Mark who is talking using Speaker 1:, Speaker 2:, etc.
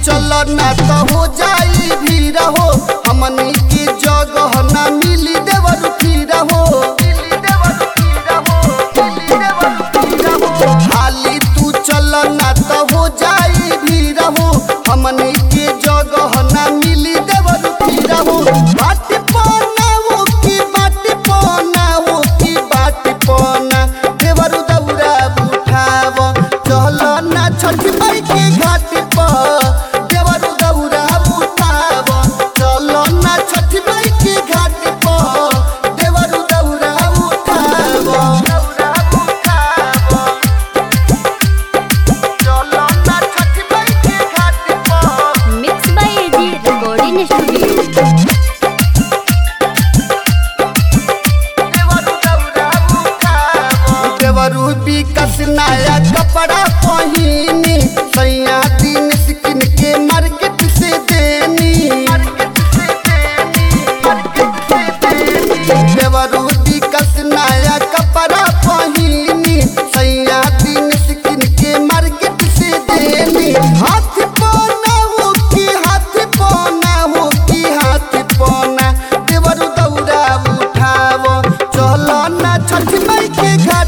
Speaker 1: चल ना तो हो जाई भीड़ हो हमनी की जगह ना मिली देवर फिर हो हाली तू चल ना तो हो जाई भीड़ हो हमनी की जगह ना मिली देवर फिर हो बाट पना हो की बाट पना हो की बाट पना देवर दौरा उठाव चल ना छठ माई के घाट पर देवर दौरा उठाव चल ना छठ माई के घाट पर देवर दौरा उठाव दौरा उठाव चल ना छठ माई के घाट पर
Speaker 2: mix by AG recording studio
Speaker 1: देवरू विकस नया कपड़ा पहिनी सैया दिन स्किन के मार्केट से देनी देवरू विकस नया कपड़ा पहिनी सैया दिन स्किन के मार्केट से देनी हाथ पौना हो की हाथ पौना हो की हाथ पौना देवरू दौड़ा उठाव चल ना छठ माई के घर